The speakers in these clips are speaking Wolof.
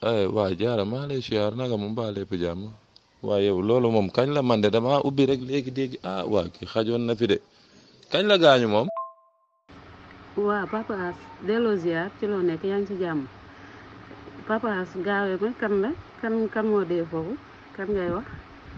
ay waa jaara maa lay siyaar naka mu mbaa lépp jàmm waaye yow loolu moom kañ la man de dama ubbi rek léegi dégg ah waa ki xajoon na fi de kañ la gaañu moom waa papa as delloo ziar ci loo nekk yaa ngi ci jàmm papa as gaawee ma kan la kan kan moo dee foofu kan ngay wax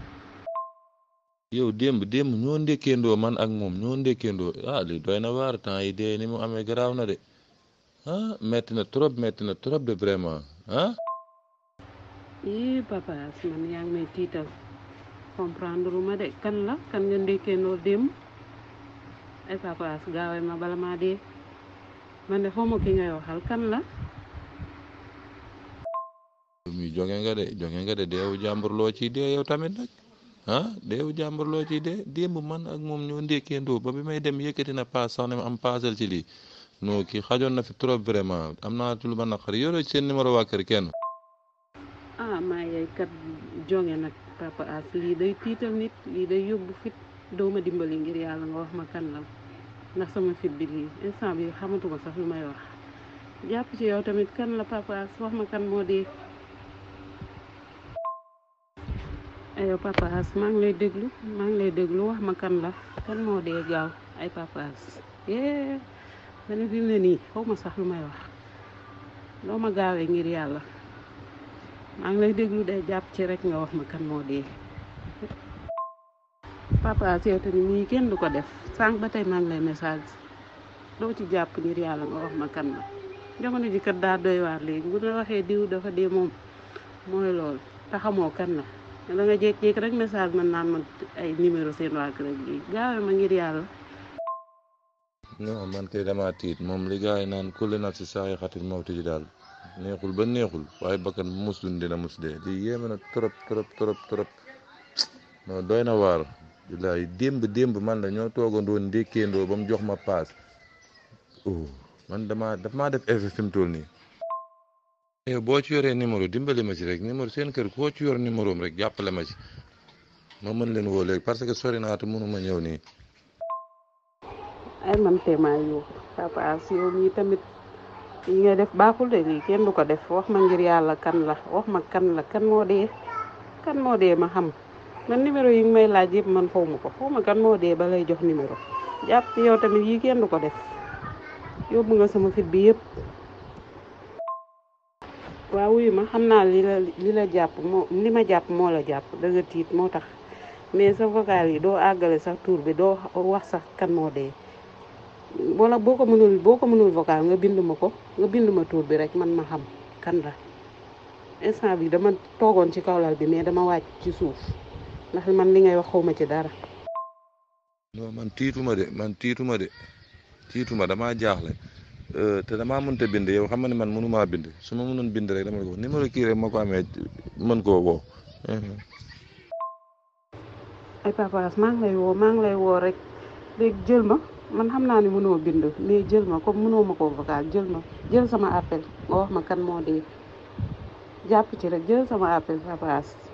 yow démb démb ñoo ndékkeendoo man ak moom ñoo ndékkeendoo ah li doy na waar temps yi dee ni mu amee garaaw na de ah metti na trop metti na trop de vraiment ah ii papa as man yaa ngi may tiital comprendre lu ma de kan la kan nga ndékkeendoo démb ay papa as gaawee ma bala maa dee man de xawma ki ngay waxal kan la muy jonge nga de jonge nga de deewu jàmbur loo ciy dee yow tamit nag ah deewu jàmbur loo ciy dee démb man ak moom ñoo ndékkeendoo ba bi may dem yëkkati na paas sax ne ma am paasal ci lii non kii xajoon na fi trop vraiment am naa ci lu ma naqari yoroo ci seen numéro waa kër kenn ah maa yey kat jonge nag papa as lii day tiital nit lii day yóbbu fit doo ma dimbali ngir yàlla nga wax ma kan la ndax sama fit bi lii instant bi xamatuma sax lu may wax jàpp ci yow tamit kan la papa as wax ma kan moo dee ayo papa as maa ngi lay déglu maa ngi lay déglu wax ma kan la kan moo dee gaaw ay papa as yee mane fi mu ne nii xaw ma sax lu may wax doo ma gaawee ngir yàlla maa ngi lay déglu day jàpp ci rek nga wax ma kan moo dee papa as yow tamit nii kenn du ko def sànq ba tey maa ngi lay message doo ci jàpp ngir yàlla nga wax ma kan la jamono ji kat daa doy waar léegi bu la waxee diw dafa dee moom mooy loolu te xamoo kan la da nga jékki-jékki rek message man naan ma ay numéro seen waa kër ak lii gaawee ma ngir yàlla non man kay dama tiit moom li gars yi naan kulli nafsi saa'iqatul mawti ji daal neexul ba neexul waaye bakkan bu mus dund dina mus dee lii yéeme na trop trop trop trop non doy na waar billaay démb démb man la ñoo toogandoo ndékkeendoo ba mu jox ma paas oh man dama daf maa def effet fi mu toll nii yow boo ci yoree numéro dimbali ma ci rek numéro seen kër koo ci yor numéro am rek jàppale ma ci ma mën leen woo léegi parce que sori naa te mënuma ñëw nii ay man teemaa yow papa as yow mii tamit yi nga def baaxul de lii kenn du ko def wax ma ngir yàlla kan la wax ma kan la kan moo dee kan moo dee ma xam man numéro yi nga may laaj yëpp man xaw ma ko xaw ma kan moo dee ba lay jox numéro jàpp ci yow tamit yi kenn du ko def yóbbu nga sama fit bi yëpp waaw wuyu ma xam naa li la li la jàpp moo li ma jàpp moo la jàpp da nga tiit moo tax mais sa vocal yi doo àggale sax tur bi doo wax sax kan moo dee wala boo ko mënul boo ko mënul vocal nga bind ma ko nga bind ma tur bi rek man ma xam kan la instant bi dama toogoon ci kawlal bi mais dama wàcc ci suuf ndax man li ngay wax xawma ci dara non man tiituma de man tiituma de tiituma damaa jaaxle te damaa mënta bind yow xam nga ne man mënumaa bind su ma mënoon bind rek dama ko numéro kii rek ma ko amee mën koo woo ay papaas maa ngi lay woo maa ngi lay woo rek léegi jël ma man xam naa ne mënoo bind mais jël ma comme mënoo ma ko vocal jël ma jël sama appel nga wax ma kan moo dee jàpp ci rek jël sama appel papaas